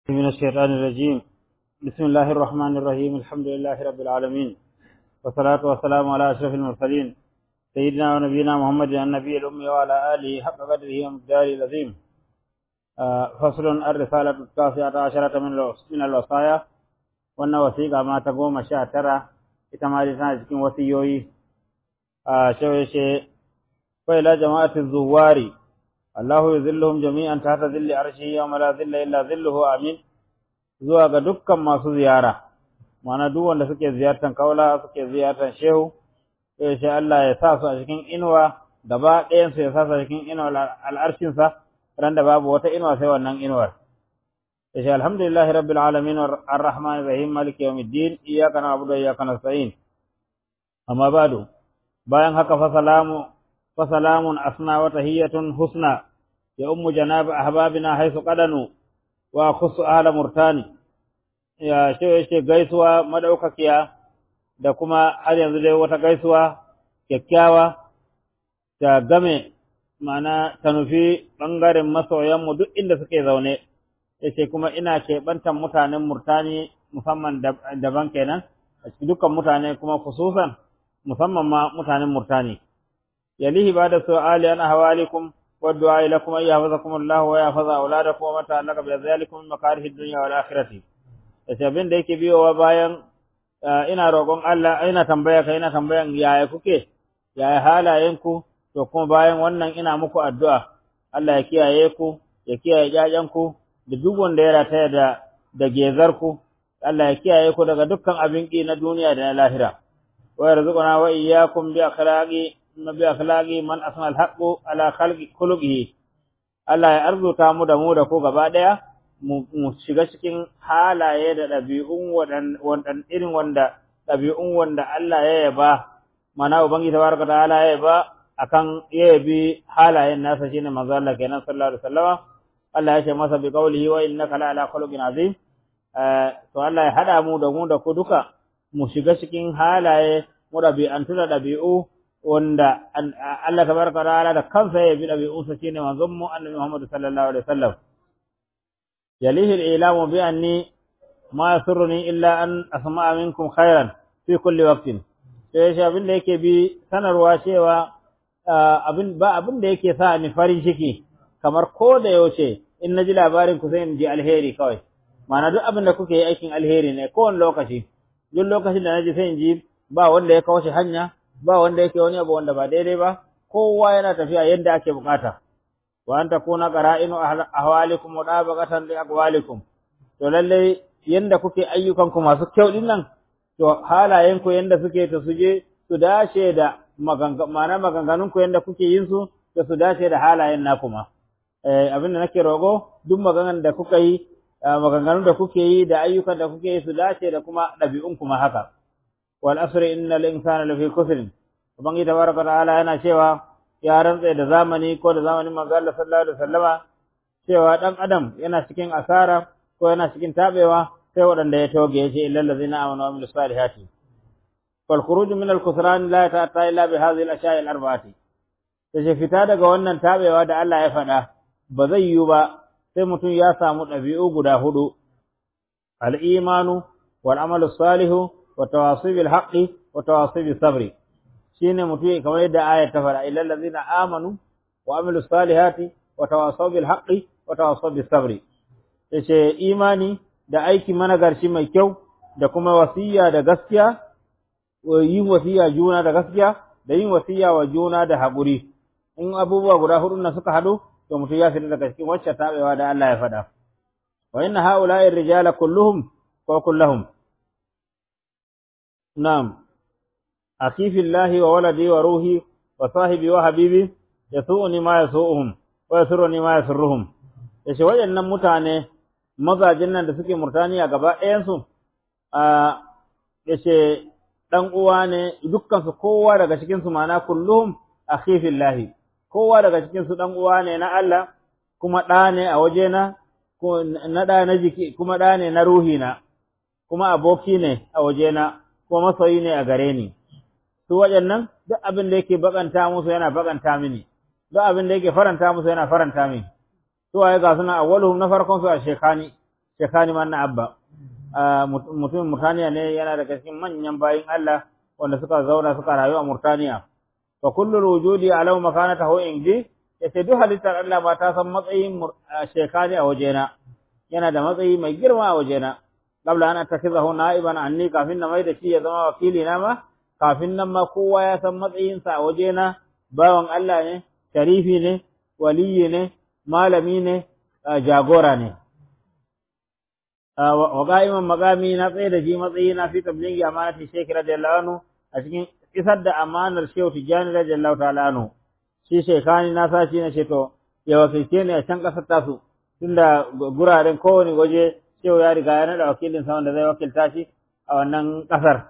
من الشيطان الرجيم بسم الله الرحمن الرحيم الحمد لله رب العالمين والصلاة والسلام على أشرف المرسلين سيدنا ونبينا محمد النبي الأمي وعلى آله حق قدره ومقداره العظيم آه فصل الرسالة التاسعة عشرة من من الوصايا وأن وثيقة ما تقوم شاترة إتمالتنا جكين وثيوي آه شوي شيء وإلى جماعة الزواري الله يذلهم جميعا تحت ذل عرشه يوم لا ذل إلا ذله آمين zuwa ga dukkan masu ziyara mana duk wanda suke ziyartar kaula suke ziyartar shehu sai shi Allah ya sa su a cikin inuwa gaba ɗayan su ya sa su a cikin inuwa al'arshin sa ran da babu wata inuwa sai wannan inuwar sai shi alhamdulillahi rabbil alamin arrahmanir rahim maliki yawmiddin iyyaka na'budu wa iyyaka nasta'in amma ba'du bayan haka fa salamu fa salamun asna wa tahiyyatun husna ya ummu janab ahbabina haythu qadanu wa khusu ala murtani ya ce ce gaisuwa madaukakiya da kuma har yanzu dai wata gaisuwa kyakkyawa ta game mana ta nufi bangaren masoyanmu duk inda suke zaune yace kuma ina keɓantan mutanen murtani musamman daban kenan a cikin dukkan mutane kuma khususan musamman ma mutanen murtani yalihi ba da su'ali an ahwalikum والدعاء لكم أن يحفظكم الله ويحفظ أولادكم وما تعلق بذلكم من مكاره الدنيا والآخرة yace abin da yake biyowa bayan ina roƙon Allah ina tambaya ka ina tambayan yaya kuke yaya halayenku to kuma bayan wannan ina muku addu'a Allah ya kiyaye ku ya kiyaye ƴaƴanku da duk wanda ya rataya da da gezarku Allah ya kiyaye ku daga dukkan abin ƙi na duniya da na lahira wa yarzuquna wa iyyakum bi akhlaqi nabi akhlaqi man asma alhaqu ala khalqi khuluqihi Allah ya arzuta mu da mu da ko gaba daya mu shiga cikin halaye da dabi'un wadan irin wanda dabi'un wanda Allah ya yaba mana ubangi tabaraka ta'ala ya yaba akan yabi halayen nasa shine manzo Allah kenan sallallahu alaihi wasallam Allah ya ce masa bi qawlihi wa innaka la ala khuluqin azim to Allah ya hada mu da mu da ku duka mu shiga cikin halaye mu dabi'antu da dabi'u wanda Allah tabaraka ta'ala da kansa ya bi dabi'unsa shine manzon mu annabi Muhammad sallallahu alaihi wasallam yalihi al-ilamu bi anni ma yasurruni illa an asma'a minkum khairan fi kulli waqtin sai shi abin da yake bi sanarwa cewa abin ba abin da yake sa ni farin ciki kamar ko da yaushe in naji labarin ku sai in ji alheri kawai ma'ana duk abin da kuke yi aikin alheri ne kowane lokaci duk lokacin da naji sai in ji ba wanda ya kawo shi hanya ba wanda yake wani abu wanda ba daidai ba kowa yana tafiya yadda ake bukata wa an takuna qara'inu ahwalikum wa dabaqatan li aqwalikum to lalle yanda kuke ayyukan ku masu kyau din nan to halayen ku yanda suke ta suje su dace da maganganu maganganun ku yanda kuke yin su da su dace da halayen naku ma eh abin da nake rogo duk maganganun da kuka yi maganganun da kuke yi da ayyukan da kuke yi su dace da kuma ɗabi'un kuma haka wal asri innal insana lafi khusr ubangi tabaraka ta'ala yana cewa ya rantsa da zamani ko da zamanin manzo Allah sallallahu alaihi wasallama cewa dan adam yana cikin asara ko yana cikin tabewa sai waɗanda ya toge yace illal ladzina amanu wa amilus salihati wal khuruj min al khusran la ta'ta illa bi hadhihi al ashya'i al arba'ati sai fita daga wannan tabewa da Allah ya faɗa ba zai yiwu ba sai mutum ya samu ɗabi'u guda hudu al imanu wal amalu salihu wa tawasi bil haqqi wa tawasi bis sabri shine mutum kamar yadda ayat ta fara illal ladzina amanu wa amilus salihati wa tawasaw bil haqqi wa tawasaw bis sabri yace imani da aiki managarci mai kyau da kuma wasiya da gaskiya yin wasiya juna da gaskiya da yin wasiya wa juna da haƙuri in abubuwa guda hudu na suka hadu to mutum ya fita daga cikin wacce tabewa da Allah ya faɗa wa inna haula'i rijala kulluhum ko kullahum na'am أخي في الله وولدي وروحي وصاحبي وحبيبي يسوءني ما يسوءهم ويسرني ما يسرهم yace waɗannan mutane mazajin nan da suke murtaniya gaba ɗayansu a yace dan uwa ne dukkan su kowa daga cikin su mana kulluhum akhi fillahi kowa daga cikin su dan uwa ne na Allah kuma ɗa ne a wajena ko na ɗa na jiki kuma ɗa ne na ruhi na kuma aboki ne a wajena kuma masoyi ne a gare ni su waɗannan duk abin da yake bakanta musu yana bakanta mini duk abin da yake faranta musu yana faranta mini su waye ga suna awwaluhum na farkon su a shekani shekani man na abba mutumin murtaniya ne yana daga cikin manyan bayin Allah wanda suka zauna suka rayu a murtaniya fa kullu wujudi alau makanatahu indi yace duk halittar Allah ba ta san matsayin shekani a wajena yana da matsayi mai girma a wajena qabla an attakizahu na'iban anni kafin na mai da shi ya zama wakili na ma kafin nan ma kowa ya san matsayinsa a wajena bawan Allah ne sharifi ne waliyi ne malami ne jagora ne wa qa'iman maqami na tsaye da shi matsayi na fi tablighi amanati shaykh radiyallahu anhu a cikin isar da amanar shehu tijani radiyallahu ta'ala anhu shi shekani na sa shi ne ce to ya wakilce ne a can kasar tasu tunda guraren kowane waje shehu ya riga ya naɗa wakilin sa wanda zai wakilta shi a wannan ƙasar.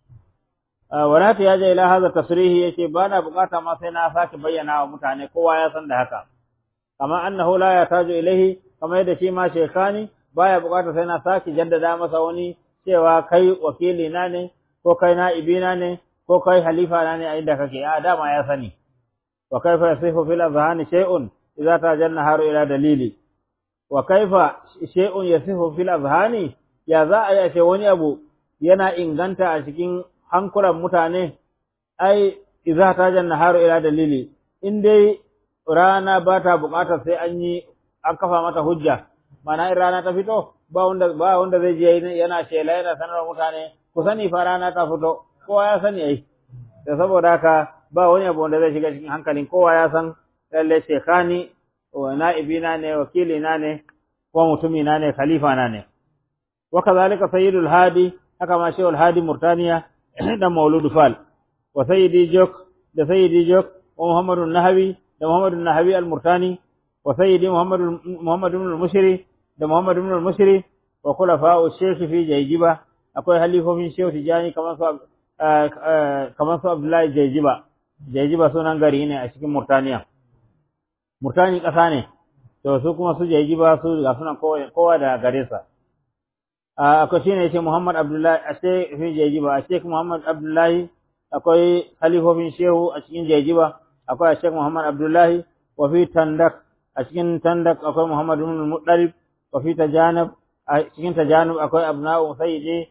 Wala ta yaje ila haza tasrihi yace ba na bukata ma sai na sake bayyana wa mutane kowa ya san da haka. Kama annahu la yataju ilaihi kama yadda shi ma shekani baya bukata sai na sake jaddada masa wani cewa kai wakili na ne ko kai na'ibina ne ko kai halifa na ne a inda kake a dama ya sani. Wa kaifa yasifu fil azhani shay'un idza tajanna haru ila dalili wa kaifa shay'un yasihu fil azhani ya za a yace wani abu yana inganta a cikin hankulan mutane ai idza tajan naharu ila dalili in dai rana ba ta buƙatar sai an yi an kafa mata hujja mana in rana ta fito ba wanda ba wanda zai je yana shela yana sanar mutane ku sani fa rana ta fito kowa ya sani ai da saboda haka ba wani abu wanda zai shiga cikin hankalin kowa ya san lalle shekani wa na'ibina ne wakilina ne ko mutumina ne khalifa na ne wa kazalika sayyidul hadi haka ma shehul hadi murtaniya da maulud fal wa sayyidi jok da sayyidi jok wa muhammadu nahawi da muhammadu nahawi al murtani wa sayyidi muhammadu muhammadu ibn al-mushri da muhammadu ibn al-mushri wa khulafa'u shaykh fi jayjiba akwai halifofin shehu tijani kamar su kamar su abdullahi jayjiba jayjiba sunan gari ne a cikin murtaniya murtani ƙasa ne to su kuma su jaiji ba su ga sunan kowa da gare sa akwai shine yace Muhammad Abdullahi a sai fi jaiji ba a Sheikh Muhammad Abdullahi akwai halifofin shehu a cikin jaiji ba akwai Sheikh Muhammad Abdullahi wa fi tandak a cikin tandak akwai Muhammad ibn Muttalib wa fi tajanub a cikin tajanub akwai abna'u sayyidi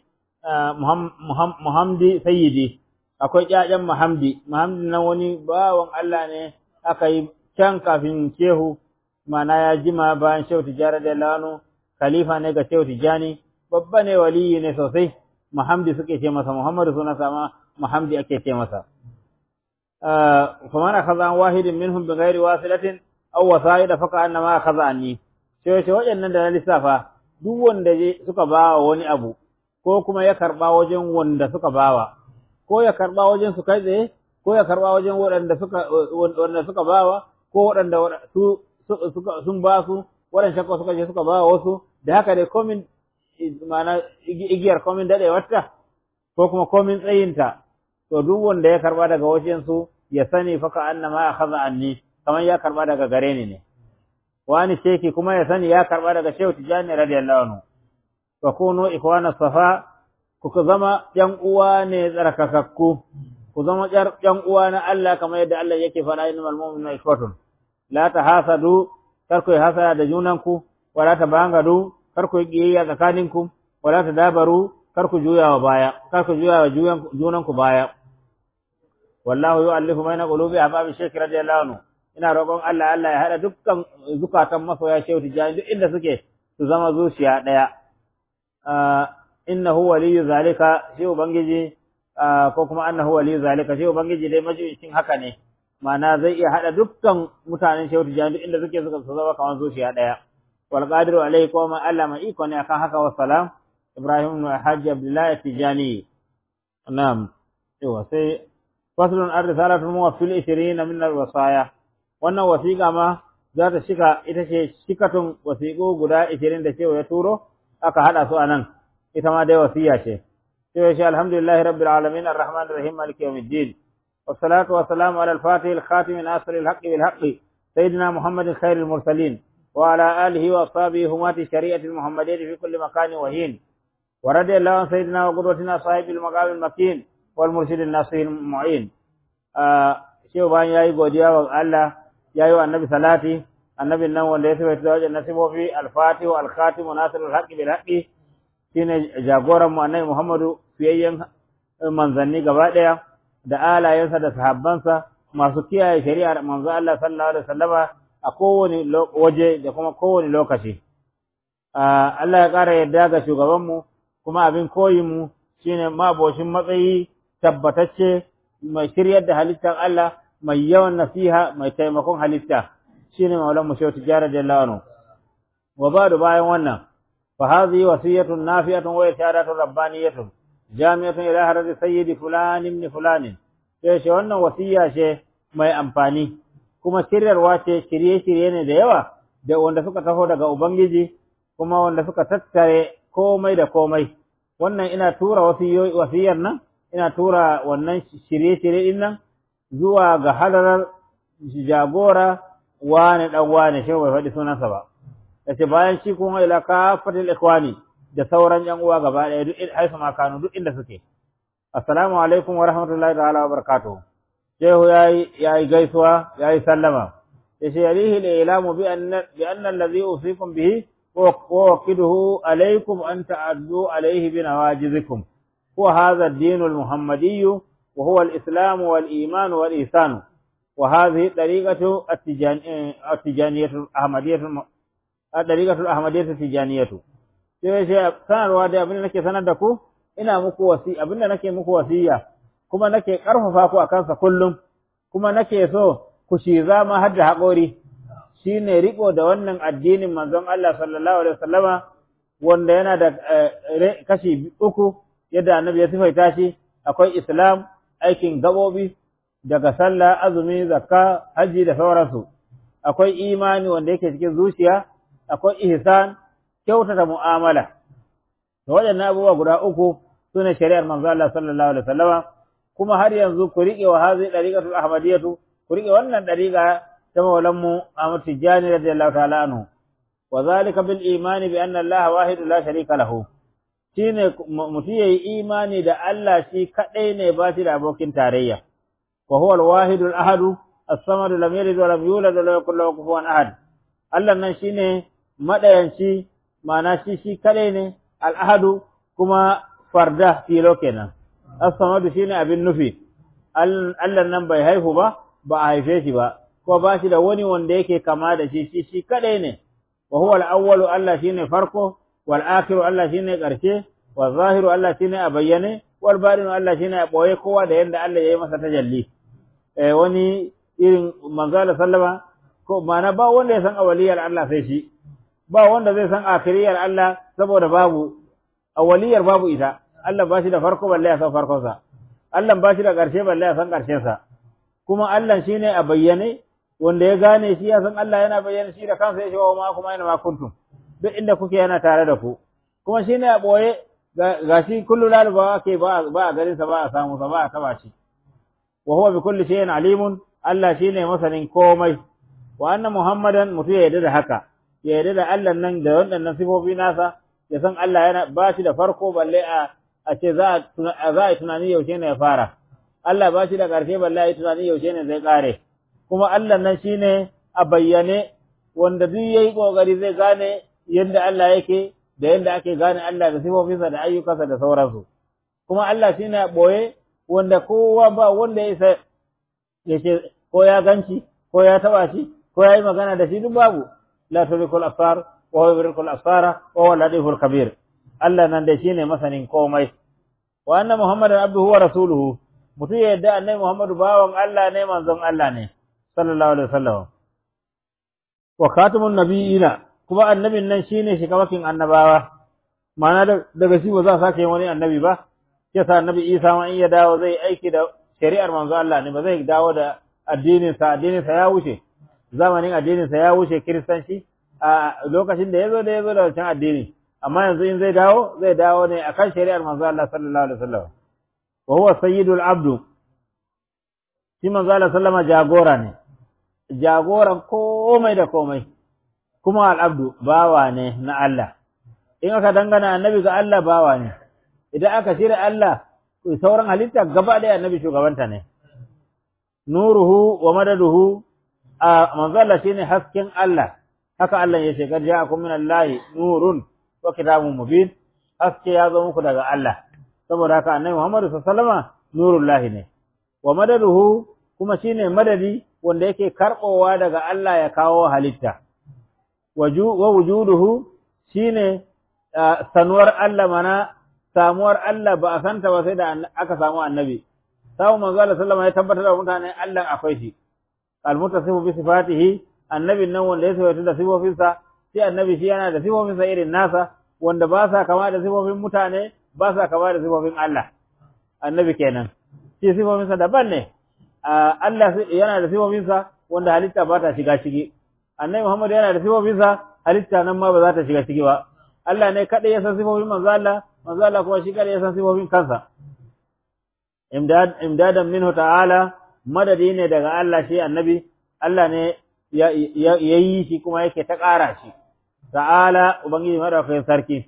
Muhammadi sayyidi akwai ƴaƴan Muhammadi Muhammadi nan wani bawan Allah ne aka yi can kafin shehu mana ya jima bayan shehu tijjani da lano khalifa ne ga shehu tijjani babba ne waliyi ne sosai muhammadi suke ce masa muhammadu suna sama muhammadi ake ce masa faman akhadha an wahidin minhum bi ghairi wasilatin aw wasa'ida faka annama akhadha anni sai sai waɗannan da na lissafa duk wanda suka bawa wani abu ko kuma ya karba wajen wanda suka bawa ko ya karba wajen su kai tsaye ko ya karba wajen waɗanda suka wanda suka bawa ko waɗanda su sun ba su waɗanda shakka suka je suka ba wasu da haka dai komin ma'ana igiyar komin daɗewarta ko kuma komin tsayinta to duk wanda ya karba daga wajen su ya sani fa ka annama ya kaza anni kamar ya karba daga gare ni ne wani sheki kuma ya sani ya karba daga shehu tijani radiyallahu anhu fa kunu ikwana safa ku zama yan uwa ne tsarkakakku ku zama yan uwa na Allah kamar yadda Allah yake faɗa innamal mu'minuna ikhwatun la tahasadu kar ku hasada da junanku wala tabangadu kar ku kiyayya tsakaninku wala tadabaru kar ku juya wa baya kar ku juya wa junanku baya wallahu yu'allifu baina qulubi ahbabi shaykh radiyallahu anhu ina roƙon Allah Allah ya hada dukkan zukatan masoya shehu tijani duk inda suke su zama zuciya daya innahu waliyyu zalika shi ubangiji ko kuma annahu waliyyu zalika shi ubangiji dai majiyin haka ne ma'ana zai iya hada dukkan mutanen shehu tijani duk inda suke suka zama kamar zuciya daya wal qadiru alayhi kuma Allah mai iko ne akan haka wa salam Ibrahim ibn Hajji Abdullah Tijani na'am yawa sai faslun ar-risalatu muwaffil 20 min al-wasaya wannan wasiqa ma za ta shika ita ce shikatun wasiqo guda 20 da cewa ya turo aka hada su anan ita ma dai wasiya ce sai shi alhamdulillahi rabbil alamin arrahmanir rahim maliki yawmiddin والصلاة والسلام على الفاتح الخاتم ناصر الحق بالحق سيدنا محمد خير المرسلين وعلى آله وأصحابه همات الشريعة المحمدية في كل مكان وهين ورضي الله عن سيدنا وقدوتنا صاحب المقام المكين والمرشد الناصر المعين شيخ بان ياي godiya wa Allah yayi wa annabi salati annabin nan wanda ya tafi da wajen nasibofi al-fatihu al-khatimu nasirul haqqi bil haqqi shine jagoran mu annabi Muhammadu fiyayyen manzanni gaba daya da alayensa da sahabbansa masu kiyaye shari'ar manzo Allah sallallahu alaihi wasallama a kowane waje da kuma kowane lokaci Allah ya ƙara yadda ga shugabanmu kuma abin koyinmu shine maboshin matsayi tabbatacce mai shiryar da halittar Allah mai yawan nasiha mai taimakon halitta shine maulan mu shehu tijara jallahu anhu wa ba'du bayan wannan fa hadhihi wasiyatun nafi'atun wa isharatun rabbaniyatun jami'atun ila harati sayyidi fulan ibn fulan sai shi wannan wasiya ce mai amfani kuma shiryarwa ce shirye-shirye ne da yawa da wanda suka taho daga ubangiji kuma wanda suka tattare komai da komai wannan ina tura wasiyar nan ina tura wannan shirye-shirye din nan zuwa ga hadarar jagora wane dan wane shi bai faɗi sunansa ba yace bayan shi kuma ila kafatil ikhwani da sauran yan uwa gaba ɗaya duk haifa ma kanu duk inda suke assalamu alaikum wa rahmatullahi ta'ala wa barakatuh shehu yayi yayi gaisuwa yayi sallama yace yalihi al-ilamu bi anna bi anna alladhi usikum bihi ووكده عليكم أن تعدوا عليه بنواجذكم وهذا الدين المحمدي وهو الإسلام والإيمان والإحسان وهذه الطريقة التجانية الأحمدية الطريقة الأحمدية التجانية sai sai sanarwa da abin da nake sanar da ku ina muku wasi abin da nake muku wasiya kuma nake karfafa ku akan sa kullum kuma nake so ku shi zama har da haƙori shine riko da wannan addinin manzon Allah sallallahu alaihi wasallama wanda yana da kashi uku yadda annabi ya sifaita shi akwai islam aikin gabobi daga sallah azumi zakka haji da sauransu akwai imani wanda yake cikin zuciya akwai ihsan kyautata mu'amala to waɗannan abubuwa guda uku sune shari'ar manzon Allah sallallahu alaihi wasallama kuma har yanzu ku riƙe wa hazi dariqatul ahmadiyatu ku riƙe wannan dariqa ta maulanmu Ahmad Tijjani radiyallahu ta'ala anhu wa zalika bil imani bi anna Allah wahid la sharika lahu shine mutum yayi imani da Allah shi kadai ne ba shi da abokin tarayya wa huwa al wahid al ahad as-samad lam yalid wa lam yulad wa lam yakul lahu kufuwan ahad Allah nan shine madayanci ma'ana shi shi kadai ne al ahad kuma farda filo kenan as-samad shine abin nufi Allah nan bai haihu ba ba a haife shi ba ko ba shi da wani wanda yake kama da shi shi shi kadai ne wa huwa al-awwalu Allah shine farko wal akhiru Allah shine karshe wal zahiru Allah shine a bayyane wal batinu Allah shine a boye kowa da yanda Allah yayi masa tajalli eh wani irin manzo sallama ko mana ba wanda ya san awaliyar Allah sai shi ba wanda zai san akhiriyar Allah saboda babu awaliyar babu ita Allah ba shi da farko balle ya san farkon sa Allah ba shi da karshe balle ya san karshen sa kuma Allah shine a bayyane wanda ya gane shi ya san Allah yana bayyana shi da kansa ya ce wa ma kuma yana ma kuntum duk inda kuke yana tare da ku kuma shine a boye ga shi kullu laluba ke ba ba a garin sa ba a samu sa ba a taba shi wa huwa bi kulli shay'in alimun Allah shine masanin komai wa anna muhammadan mutu ya yarda da haka ya yarda da Allah nan da waɗannan sifofi nasa ya san Allah yana ba shi da farko balle a a ce za a za a tunani yaushe ne ya fara Allah ba shi da ƙarshe balle a yi tunani yaushe ne zai ƙare kuma Allah nan shine a bayyane wanda duk yayi kokari zai gane yadda Allah yake da yadda ake gane Allah da sifofinsa da ayyukansa da sauransu kuma Allah shine a boye wanda kowa ba wanda ya isa ya ce ko ya ganci ko ya taba shi ko ya yi magana da shi duk babu la tudrikul absar wa huwa yudrikul absara wa huwa latiful kabir Allah nan da shine masanin komai wa anna muhammadan abduhu wa rasuluhu mutum ya yadda annabi muhammadu bawan Allah ne manzon Allah ne sallallahu alaihi wasallam wa khatamun nabiyina kuma annabin nan shine shikamakin annabawa ma'ana daga shi ba za a sake wani annabi ba yasa annabi Isa ma in ya dawo zai aiki da shari'ar manzo Allah ne ba zai dawo da addinin sa addinin sa ya wuce zamanin addinin sa ya wuce kiristanci a lokacin da yazo da yazo da wancan addini amma yanzu in zai dawo zai dawo ne akan shari'ar manzo Allah sallallahu alaihi wasallam wa huwa sayyidul abdu shi manzo Allah sallama jagora ne jagoran komai da komai kuma al'abdu bawa ne na Allah in aka dangana annabi ga Allah bawa ne idan aka shirya Allah sauran halitta gaba ɗaya annabi shugabanta ne nuruhu wa madaduhu a manzo Allah shine hasken Allah haka Allah ya ce kad ja'akum min Allahi nurun wa kitabun mubin haske ya zo muku daga Allah saboda haka annabi Muhammad sallallahu alaihi wasallama nurullahi ne wa madaduhu kuma shine madadi wanda yake karbowa daga Allah ya kawo halitta wa wujuduhu shine sanuwar Allah mana samuwar Allah ba a santa ba sai da aka samu annabi samu manzo Allah sallama ya tabbatar da mutane Allah akwai shi almutasifu bi sifatihi annabin nan wanda ya sifatu da sifofinsa sai annabi shi yana da sifofinsa irin nasa wanda ba sa kama da sifofin mutane ba sa kama da sifofin Allah annabi kenan shi sifofinsa daban ne Allah yana da sifofinsa wanda halitta ba ta shiga ciki annabi Muhammad yana da sifofinsa halitta nan ma ba za ta shiga ciki ba Allah ne kadai ya san sifofin manzo Allah manzo Allah kuma shi kadai ya san sifofin kansa imdad imdadan minhu ta'ala madadi ne daga Allah shi annabi Allah ne ya yi shi kuma yake ta ƙara shi ta'ala ubangiji madaukakin sarki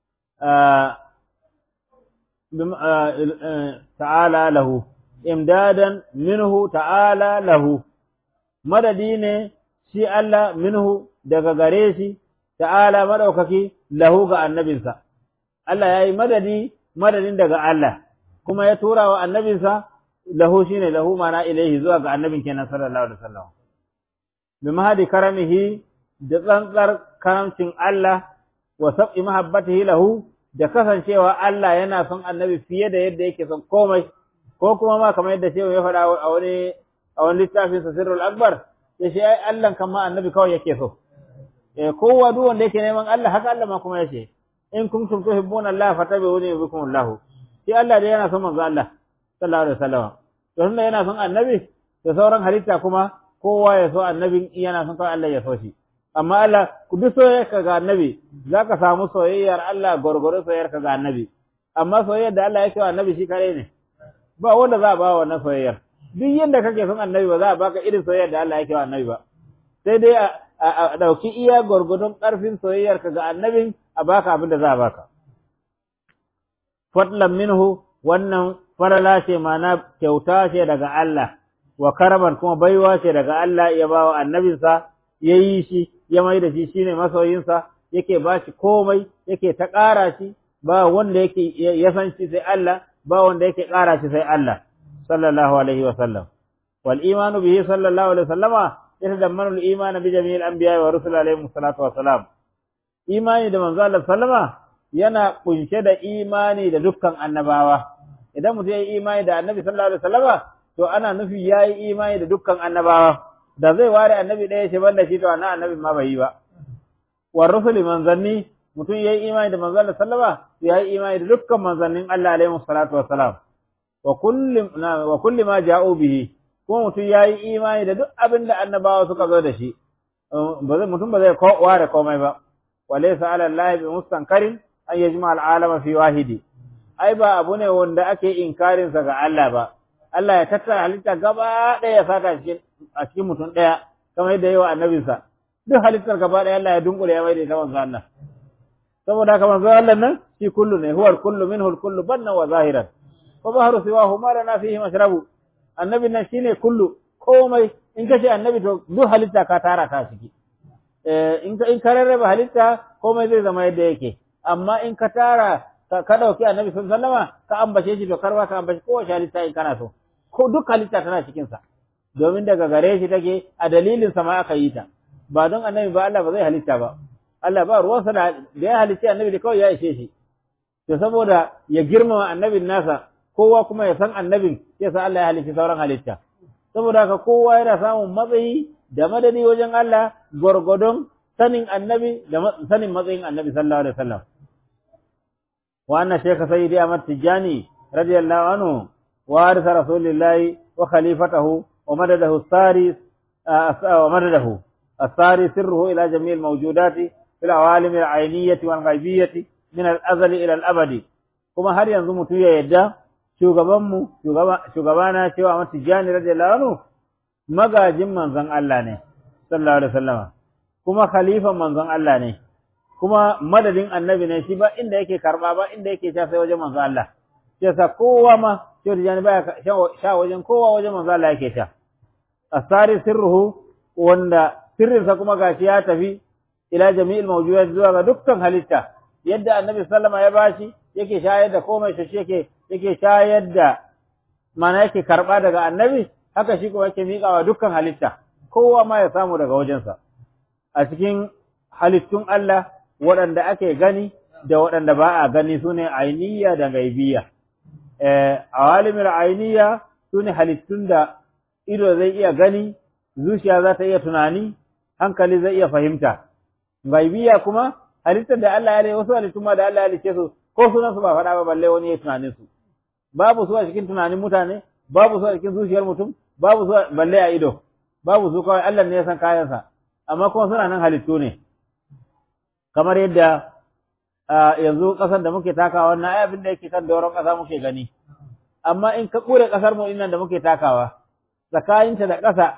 ta'ala lahu imdadan minhu ta'ala lahu madadi ne shi Allah minhu daga gare shi ta'ala madaukaki lahu ga annabinsa Allah ya yi madadi madadin daga Allah kuma ya tura wa annabinsa lahu shine lahu mana ilaihi zuwa ga annabin kenan sallallahu alaihi wasallam bi mahadi karamihi da tsantsar karamcin Allah wa sab'i mahabbatihi lahu da kasancewa Allah yana son annabi fiye da yadda yake son komai ko kuma ma kamar yadda shehu ya faɗa a wani a wani littafin sa sirrul akbar ya ce ai Allah kan ma annabi kawai yake so eh kowa duk wanda yake neman Allah haka Allah ma kuma yace in kuntum tuhibbuna Allah fatabi'uni yuhibbukum Allah shi Allah dai yana son manzo Allah sallallahu alaihi wasallam to tunda yana son annabi da sauran halitta kuma kowa ya so annabin yana son kawai Allah ya so shi amma Allah ku duk soyayyarka ga annabi zaka samu soyayyar Allah gurgurun soyayyarka ga annabi amma soyayyar da Allah yake wa annabi shi kare ne ba wanda za a ba wannan soyayyar duk yanda kake son annabi ba za a baka irin soyayyar da Allah yake wa annabi ba sai dai a dauki iya gurgudun karfin soyayyarka ga annabin a baka abin da za a baka fadlan minhu wannan farala ce mana kyauta ce daga Allah wa karaman kuma baiwa ce daga Allah ya ba wa annabinsa ya yi shi ya mai da shi shine masoyinsa yake ba shi komai yake ta ƙara shi ba wanda yake ya san shi sai Allah ba wanda yake ƙara shi sai Allah sallallahu alaihi wa sallam wal imanu bihi sallallahu alaihi wa sallama yatadammanu al iman bi jami'il anbiya wa rusul alaihi salatu wa salam imani da manzo Allah sallama yana kunshe da imani da dukkan annabawa idan mutum ya yi imani da annabi sallallahu alaihi wa sallama to ana nufi ya yi imani da dukkan annabawa da zai ware annabi ɗaya ce banda shi to annan annabi ma bai yi ba wa rusuli manzanni mutum yayi imani da manzon sallama ya yi imani da dukkan manzannin Allah alaihi salatu wassalam wa kulli wa kulli ma ja'u bihi kuma mutum yayi imani da duk abin da annabawa suka zo da shi ba zai mutum ba zai ware komai ba walaysa ala allahi bi mustankarin an yajma al'alama fi wahidi ai ba abu ne wanda ake inkarin sa ga Allah ba Allah ya tattara halitta gaba ɗaya ya saka cikin a cikin mutum ɗaya kamar yadda yawa annabinsa duk halittar gaba ɗaya Allah ya dunkule ya maida ita manzo Allah saboda haka manzo Allah nan shi kullu ne huwa kullu minhu kullu banna wa zahiran wa bahru siwahu ma lana fihi mashrabu annabin nan shine kullu komai in ka ce annabi to duk halitta ka tara ta ciki eh in ka in ka rarraba halitta komai zai zama yadda yake amma in ka tara ka dauki annabi sallallahu alaihi wasallama ka ambace shi to karba ka ambace kowace halitta in kana so ko duk halitta tana cikin sa domin daga gare shi take a dalilin sa ma aka yi ta ba don annabi ba Allah ba zai halitta ba Allah ba ruwansa da ya halitta annabi da kawai ya ishe shi to saboda ya girmama annabin nasa kowa kuma ya san annabin ya sa Allah ya halitta sauran halitta saboda haka kowa yana samun matsayi da madadi wajen Allah gwargwadon sanin annabi da sanin matsayin annabi sallallahu alaihi wasallam wa anna shaykha sayyidi Ahmad Tijani radiyallahu anhu وارث رسول الله وخليفته ومدده الساري ومدده الساري سره إلى جميع الموجودات في العوالم العينية والغيبية من الأزل إلى الأبد كما هل ينظم تيا يدا shugabanmu shugabana cewa Ahmad Tijani radiyallahu anhu magajin manzon Allah ne sallallahu alaihi wasallama kuma khalifan manzon Allah ne kuma madadin annabi ne shi ba inda yake karba ba inda yake sha sai wajen manzon Allah yasa kowa ma Shehu Tijjani baya sha wajen kowa wajen manzo Allah yake sha. Asari sirruhu wanda sirrinsa kuma gashi ya tafi ila jami'il mawjudat zuwa ga dukkan halitta yadda annabi sallama ya bashi yake shayar da komai shi yake yake shayar da mana yake karba daga annabi haka shi kuma yake miƙa wa dukkan halitta kowa ma ya samu daga wajensa a cikin halittun Allah waɗanda ake gani da waɗanda ba a gani su ne ainiya da gaibiya a walimir ainiya su ne halittun da ido zai iya gani zuciya za ta iya tunani hankali zai iya fahimta gaibiya kuma halittar da Allah ya yi wasu halittun ma da Allah ya lice su ko sunan su ba faɗa ba balle wani ya tunanin su babu su a cikin tunanin mutane babu su a cikin zuciyar mutum babu su balle a ido babu su kawai Allah ne ya san kayansa amma kuma suna nan halittu ne kamar yadda yanzu ƙasar da muke takawa wannan ai abin da yake kan doron ƙasa muke gani amma in ka ƙure ƙasar mu innan da muke takawa tsakaninta da ƙasa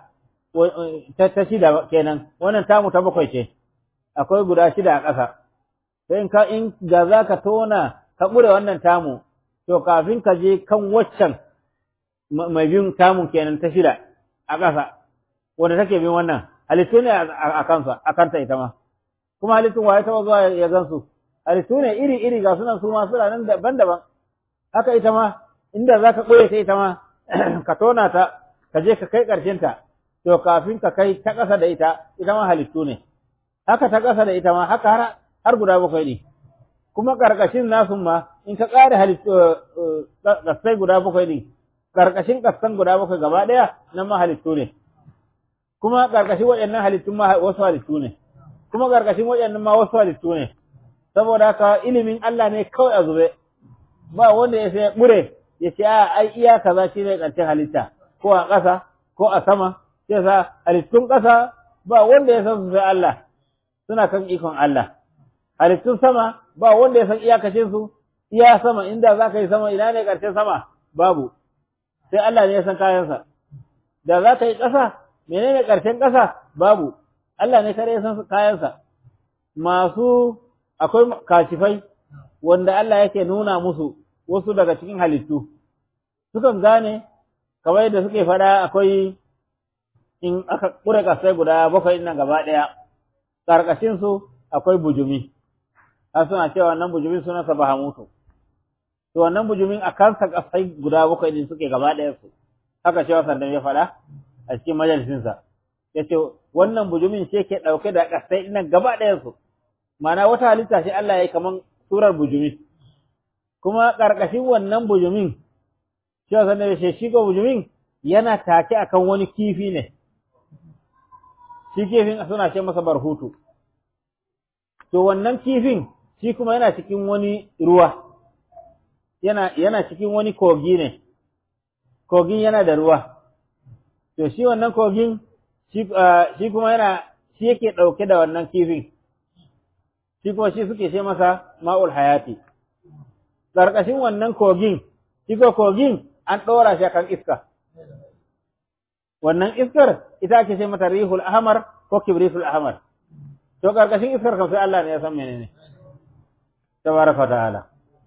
ta shida kenan wannan tamu ta bakwai ce akwai guda shida a ƙasa sai in ka in ga za ka tona ka ƙure wannan tamu to kafin ka je kan waccan mai bin tamun kenan ta shida a ƙasa wanda take bin wannan halittu ne a kansa a kanta ita ma kuma halittun waye taɓa zuwa ya gansu halittu ne iri iri ga sunan su ma suna nan daban-daban haka ita ma inda za ka ɓoye ta ita ma ka tona ta ka je ka kai ƙarshen ta to kafin ka kai ta ƙasa da ita ita ma halittu ne haka ta ƙasa da ita ma haka har har guda bakwai ne kuma ƙarƙashin nasu ma in ka ƙare halittu ƙasai guda bakwai ne ƙarƙashin ƙasan guda bakwai gaba ɗaya nan ma halittu ne kuma ƙarƙashin waɗannan halittun ma wasu halittu ne kuma ƙarƙashin waɗannan ma wasu halittu ne saboda haka ilimin Allah ne kawai a zube ba wanda ya sai ɓure ya ce a ai iya kaza shi ne ƙarshen halitta ko a ƙasa ko a sama sai sa halittun ƙasa ba wanda ya san su sai Allah suna kan ikon Allah halittun sama ba wanda ya san iyakacin su iya sama inda za ka yi sama ina ne ƙarshen sama babu sai Allah ne ya san kayansa da za ka yi ƙasa menene ƙarshen ƙasa babu Allah ne kare ya san kayansa masu akwai kashifai wanda Allah yake nuna musu wasu daga cikin halittu sukan gane kamar yadda suke faɗa akwai in aka ƙure ƙasai guda bakwai nan gaba ɗaya ƙarƙashin su akwai bujumi har suna cewa wannan bujumin sunansa bahamutu to wannan bujumin a kansa ƙasai guda bakwai din suke gaba ɗaya su haka cewa sandan ya faɗa a cikin majalisinsa ya ce wannan bujumin ce ke ɗauke da ƙasai nan gaba ɗayan su ma'ana wata halitta ce Allah ya yi kaman surar bujumi kuma ƙarƙashin wannan bujumin shi wa sannan ya shi ko bujumin yana take akan wani kifi ne shi kifin suna ce masa barhutu to wannan kifin shi kuma yana cikin wani ruwa yana yana cikin wani kogi ne kogin yana da ruwa to shi wannan kogin shi kuma yana shi yake ɗauke da wannan kifin shi kuma shi suke ce masa ma'ul hayati ƙarƙashin wannan kogin shi ko kogin an ɗora shi kan iska wannan iskar ita ake ce mata rihul ahmar ko kibritul ahmar to ƙarƙashin iskar kan sai Allah ne ya san menene tabaraka ta'ala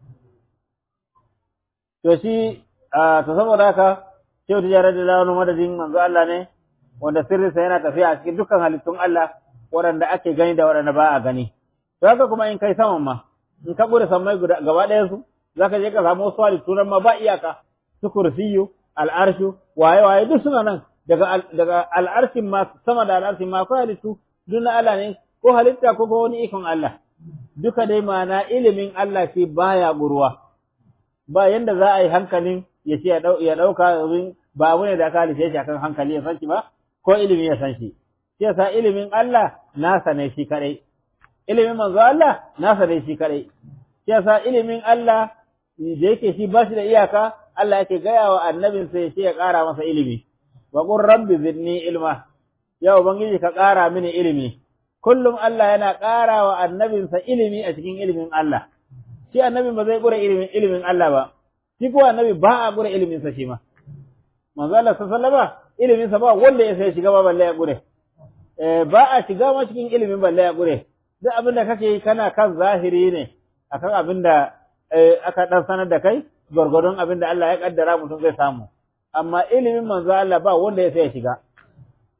to shi to saboda haka Shehu Tijjara da Lawanu madadin manzo Allah ne wanda sirrinsa yana tafiya a cikin dukkan halittun Allah waɗanda ake gani da waɗanda ba a gani. To haka kuma in kai saman ma, in ka gure sammai gaba ɗayan su, za ka je ka samu wasu halittu nan ma ba iyaka, su kursiyu, al'arshu, waye-waye duk suna nan daga daga al'arshin ma sama da al'arshin ma akwai halittu duk na Allah ne ko halitta ko ko wani ikon Allah. Duka dai ma'ana ilimin Allah shi baya gurwa. Ba yanda za a yi hankalin ya ce ya ɗauka ba abu ne da aka halice shi akan hankali ya san shi ba ko ilimi ya san shi shi yasa ilimin Allah nasa ne shi kadai ilimin manzo Allah nasa ne shi kadai shi yasa ilimin Allah da yake shi ba shi da iyaka Allah yake gaya wa annabin sai ya ƙara masa ilimi wa qur rabbi zidni ilma ya ubangiji ka ƙara mini ilimi kullum Allah yana ƙara wa annabinsa ilimi a cikin ilimin Allah shi annabin ba zai ƙura ilimin ilimin Allah ba shi ko annabi ba a gure ilimin sa shi ma manzo Allah sallallahu alaihi ilimin sa ba wanda ya sai shiga ba balle ya gure eh ba a shiga ma cikin ilimin balle ya gure duk abin da kake yi kana kan zahiri ne akan abin da aka dan sanar da kai gwargwadon abin da Allah ya kaddara mutum zai samu amma ilimin manzo Allah ba wanda ya sai shiga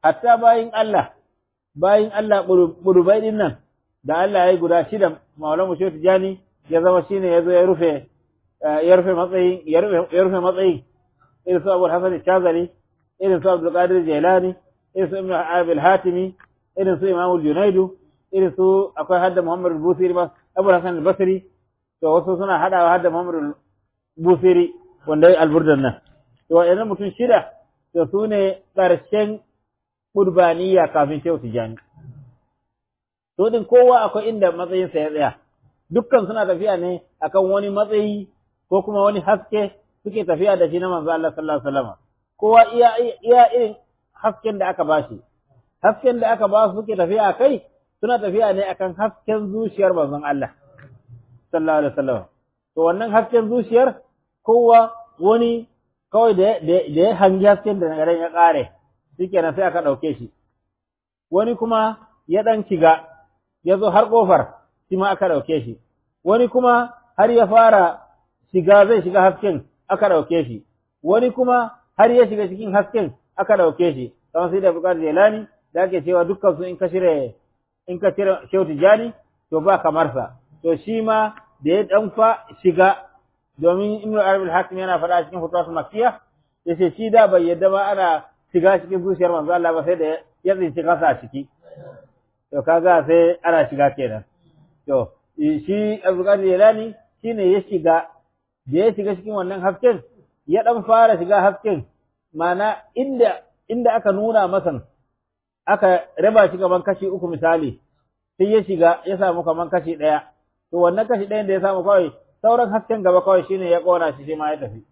hatta bayin Allah bayin Allah burubai din nan da Allah ya yi guda shida Maulana Mushe Tijani ya zama shine ya zo ya rufe ya rufe matsayin ya rufe matsayin irin su Abu Hasan Shazali irin su Abdul Qadir Jailani irin su Ibn Abil Hatimi irin su Imam Junaidu irin su akwai hadda Muhammad Busiri ba Abu Hasan Basri to wasu suna hadawa hadda Muhammad Busiri wanda ya alburdan nan to waɗannan mutum shida to su ne ƙarshen qurbaniya kafin Shehu Tijani to din kowa akwai inda matsayinsa ya tsaya dukkan suna tafiya ne akan wani matsayi ko kuma wani haske suke tafiya da shi na manzo Allah sallallahu alaihi wasallam kowa iya iya irin hasken da aka bashi hasken da aka ba su suke tafiya kai suna tafiya ne akan hasken zuciyar manzon Allah sallallahu alaihi wasallam to wannan hasken zuciyar kowa wani kawai da da ya hangi hasken da garin ya kare shikenan sai aka dauke shi wani kuma ya dan shiga ya zo har kofar shi ma aka dauke shi wani kuma har ya fara shiga zai shiga hasken aka dauke shi wani kuma har ya shiga cikin hasken aka dauke shi kamar sai da bukar jelani da ake cewa dukkan su in ka shire in ka cire shehu tijani to ba kamar sa to shi ma da ya dan fa shiga domin ibnu arabi al-hakim yana faɗa cikin fatawa makkiya yace shi da bai yadda ba ana shiga cikin zuciyar manzo Allah ba sai da ya tsinci kasa a ciki to kaga sai ana shiga kenan to shi Abdulkadir Jelani shine ya shiga da ya shiga cikin wannan hasken ya dan fara shiga hasken mana inda inda aka nuna masa aka raba shi kaman kashi uku misali sai ya shiga ya samu kaman kashi ɗaya to wannan kashi ɗayan da ya samu kawai sauran hasken gaba kawai shine ya kona shi shi ma ya tafi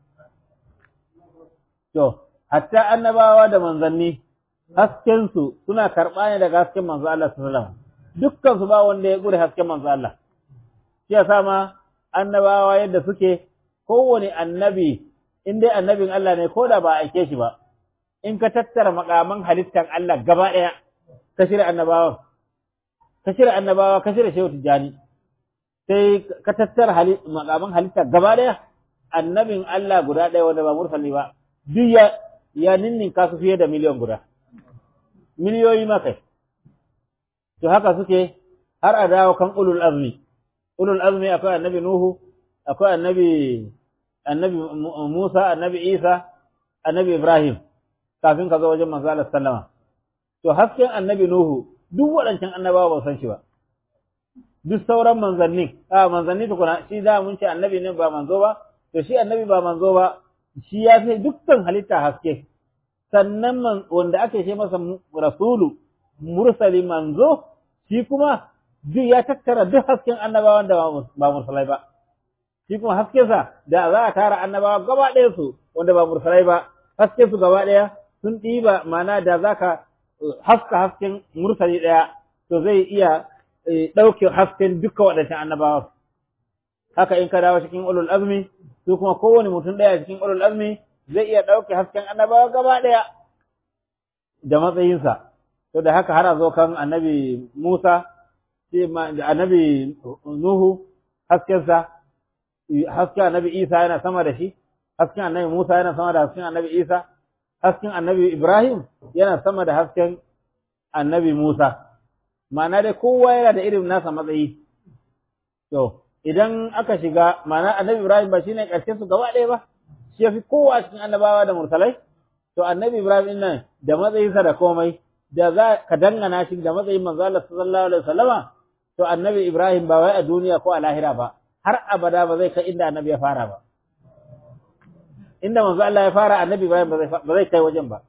to hatta annabawa da manzanni hasken su suna karɓa ne daga hasken manzo Allah sallallahu alaihi wasallam dukkan su ba wanda ya gure hasken manzo Allah shi yasa ma annabawa yadda suke kowane annabi in dai annabin Allah ne ko da ba aike shi ba in ka tattara makaman halittar Allah gaba ɗaya ka shirya annabawa ka shirya annabawa ka shirya shehu tijani sai ka tattara makaman halittar gaba ɗaya annabin Allah guda ɗaya wanda ba mursali ba duk ya ya ninninka su fiye da miliyan guda miliyoyi ma kai to haka suke har a dawo kan ulul azmi ulul azmi akwai annabi nuhu akwai annabi annabi Musa annabi Isa annabi Ibrahim kafin ka zo wajen manzo Allah sallama to hasken annabi Nuhu duk waɗancan annabawa ba san shi ba duk sauran manzanni a manzanni tukuna shi da mun ce annabi ne ba manzo ba to shi annabi ba manzo ba shi ya fi dukkan halitta haske sannan wanda ake ce masa rasulu mursali manzo shi kuma duk ya tattara duk hasken annabawan da ba mursalai ba shi kuma haskensa da za a tara annabawa gaba ɗaya su wanda ba mursalai ba hasken su gaba ɗaya sun ɗiba mana da za ka haska hasken mursali ɗaya to zai iya ɗauke hasken duka waɗancan annabawa haka in ka dawo cikin ulul azmi su kuma kowane mutum ɗaya cikin ulul azmi zai iya ɗauke hasken annabawa gaba ɗaya da matsayinsa to da haka har a zo kan annabi Musa da annabi Nuhu haskensa hasken annabi Isa yana sama da shi hasken annabi Musa yana sama da hasken annabi Isa hasken annabi Ibrahim yana sama da hasken annabi Musa ma'ana dai kowa yana da irin nasa matsayi to idan aka shiga ma'ana annabi Ibrahim ba shine karshen su gaba ɗaya ba shi yafi kowa cikin annabawa da mursalai to annabi Ibrahim nan da matsayinsa da komai da za ka dangana shi da matsayin manzo Allah sallallahu alaihi wasallama to annabi Ibrahim ba wai a duniya ko a lahira ba har abada ba zai kai inda annabi ya fara ba inda manzo Allah ya fara annabi Ibrahim ba zai kai wajen ba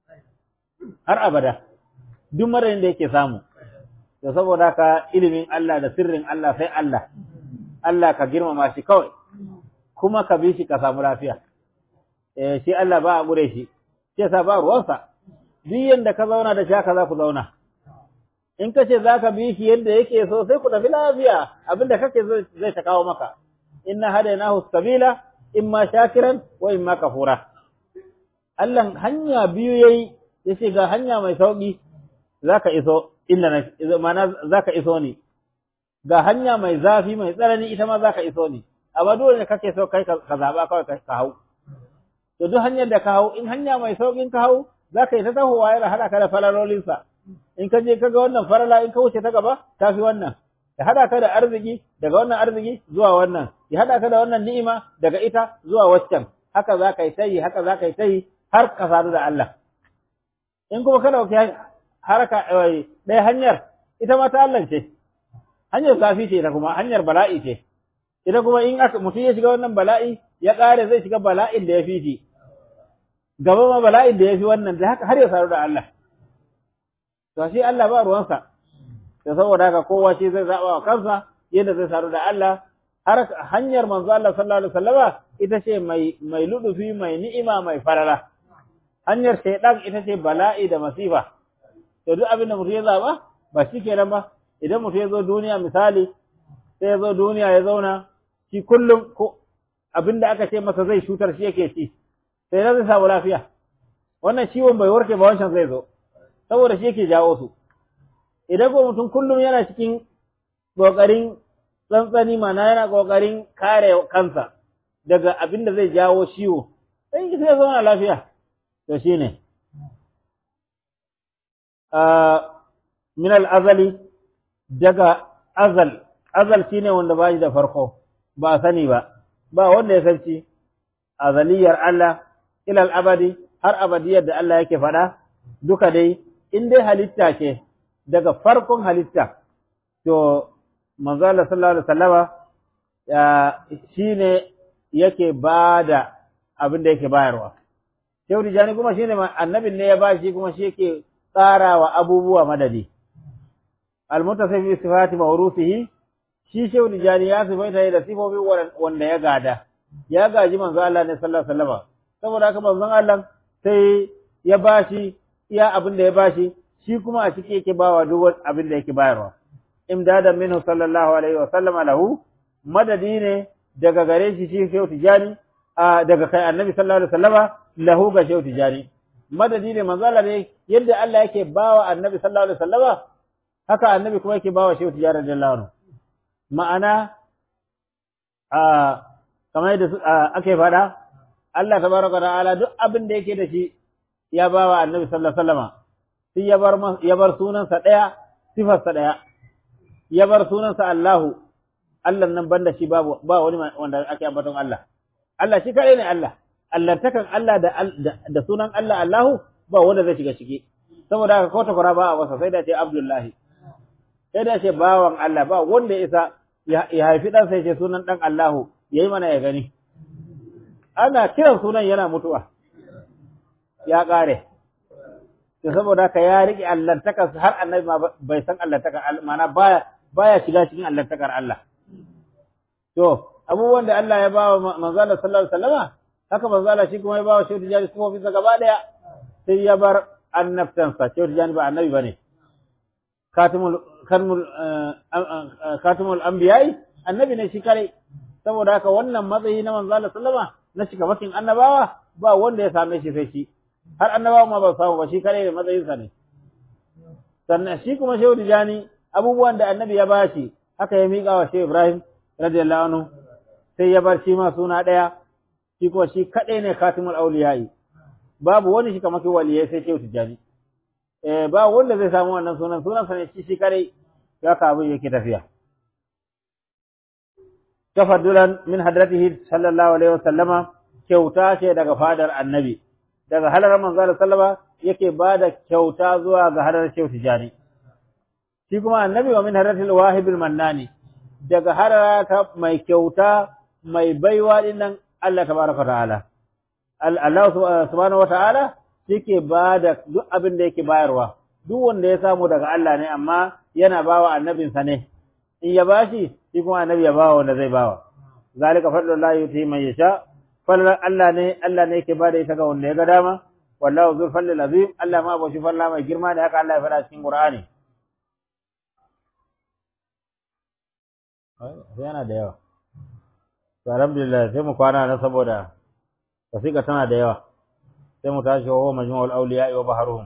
har abada duk marayin da yake samu to saboda haka ilimin Allah da sirrin Allah sai Allah Allah ka girmama shi kawai kuma ka bi shi ka samu lafiya eh shi Allah ba a gure shi sai sa ba ruwansa duk yanda ka zauna da shi haka za ku zauna in ka ce za ka bi shi yadda yake so sai ku tafi lafiya abinda kake zai ta kawo maka inna hadainahu sabila imma shakiran wa imma kafura Allah hanya biyu yayi yace ga hanya mai sauki zaka iso inda na mana zaka iso ni ga hanya mai zafi mai tsanani ita ma zaka iso ni amma dole ne kake so kai ka zaba kawai ka hau to duk hanyar da ka hau in hanya mai saukin ka hau za ka yi ta tahowa yana haɗa ka da falalolinsa in ka je ka ga wannan farala in ka wuce ta gaba ta fi wannan ya haɗa ka da arziki daga wannan arziki zuwa wannan ya haɗa ka da wannan ni'ima daga ita zuwa waccan haka za ka yi ta yi haka za ka yi ta yi har ka sadu da Allah in kuma ka ɗauki haraka ɗaya hanyar ita ma ta Allah ce hanyar zafi ce ita kuma hanyar bala'i ce ita kuma in aka mutum ya shiga wannan bala'i ya ƙare zai shiga bala'in da ya fi shi gaba ma bala'in da ya fi wannan da haka har ya sadu da Allah to shi Allah ba ruwansa da saboda haka kowa shi zai zaɓa wa kansa yadda zai sadu da Allah har hanyar manzo Allah sallallahu alaihi wasallama ita ce mai mai ludufi mai ni'ima mai farara hanyar shaydan ita ce bala'i da masifa to duk abin da mutum ya zaba ba shi kenan ba idan mutum ya zo duniya misali sai ya zo duniya ya zauna shi kullum ko abin da aka ce masa zai shutar shi yake ci sai zai samu lafiya wannan ciwon bai warke ba wancan zai zo saboda shi yake jawo su idan ko mutum kullum yana cikin kokarin tsantsani mana yana kokarin kare kansa daga abin da zai jawo ciwo sai sai ya zauna lafiya to shine min al-azali daga azal azal shine wanda ba shi da farko ba sani ba ba wanda ya sanci azaliyar Allah ila al-abadi har abadiyar da Allah yake faɗa duka dai in dai halitta ce daga farkon halitta to manzo Allah sallallahu alaihi wasallama shine yake bada abin da yake bayarwa Shehu Tijjani kuma shine annabin ne ya ba shi kuma shi yake tsarawa abubuwa madadi. Almutasif bi sifati mawrufihi shi Shehu Tijjani ya sifaita da sifofin wanda ya gada. Ya gaji manzo Allah ne sallallahu alaihi wasallam. Saboda haka manzon Allah sai ya bashi iya abin da ya bashi shi kuma a ciki yake bawa duk abin da yake bayarwa. Imdadan minhu sallallahu alaihi wasallam lahu madadi ne daga gare shi shi Shehu Tijjani daga kai Annabi sallallahu alaihi wasallama lahu ga shehu tijani madadi ne manzala ne yadda Allah yake bawa annabi sallallahu alaihi wasallama haka annabi kuma yake bawa shehu tijani radiyallahu anhu ma'ana a kamar yadda ake faɗa Allah tabaraka ta'ala duk abin da yake da shi ya bawa annabi sallallahu alaihi wasallama sai ya bar ya bar sunansa daya sifarsa daya ya bar sunansa Allahu Allah nan banda shi babu ba wani wanda ake ambaton Allah Allah shi kare ne Allah allantakan Allah da da sunan Allah Allahu ba wanda zai shiga ciki saboda haka ko takwara ba a wasa sai da ce Abdullahi sai da ce bawan Allah ba wanda ya isa ya haifi dan sai ce sunan dan Allahu yayi mana ya gani ana kiran sunan yana mutuwa ya kare to saboda haka ya rike allantakan har annabi ma bai san allantakan mana baya baya shiga cikin allantakar Allah to abubuwan da Allah ya ba wa manzo Allah sallallahu alaihi wasallama haka manzo Allah shi kuma ya ba wa shehu tijani sifofin sa gaba daya sai ya bar annabtansa shehu tijani ba annabi bane katimul karmul katimul anbiya'i annabi ne shi kare saboda haka wannan matsayi na manzo Allah sallama na shiga makin annabawa ba wanda ya same shi sai shi har annabawa ma ba samu ba shi kare da matsayin sa ne sannan shi kuma shehu tijani abubuwan da annabi ya bashi haka ya miƙa wa shehu Ibrahim radiyallahu anhu sai ya bar shi ma suna ɗaya shi kuma shi kaɗai ne katimul auliya'i babu wani shi kamar waliyai sai shehu tijjani eh ba wanda zai samu wannan sunan sunan sa ne shi shi kadai ya ka abin yake tafiya tafaddulan min hadratihi sallallahu alaihi wasallama kyauta ce daga fadar annabi daga halar manzo Allah sallama yake bada kyauta zuwa ga halar shehu tijjani shi kuma annabi wa min hadratil wahibil mannani daga harata mai kyauta mai baiwa dinnan Allah tabaraka ta'ala Allah subhanahu wata'ala yake bada duk abin da yake bayarwa duk wanda ya samu daga Allah ne amma yana bawa annabinsa ne in ya bashi shi kuma annabi ya bawa wanda zai bawa zalika fadlullahi yuti man yasha fadlan Allah ne Allah ne yake bada ita ga wanda ya ga dama wallahu zul fadlil azim Allah ma bashi falla mai girma ne haka Allah ya faɗa cikin Qur'ani yana da yawa to alhamdulillah sai mu kwana na saboda wasiƙa tana da yawa sai mu tashi wa majmu'ul awliya wa baharuhum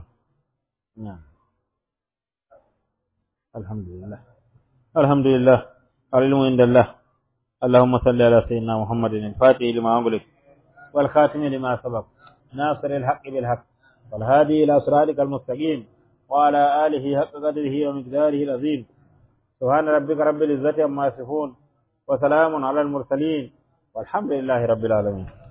alhamdulillah alhamdulillah العلم عند الله اللهم صل على سيدنا محمد الفاتح لما أغلق والخاتم لما سبق ناصر الحق بالحق والهادي إلى صراطك المستقيم وعلى آله حق قدره ومقداره العظيم سبحان ربك رب العزة عما يصفون وسلام على المرسلين والحمد لله رب العالمين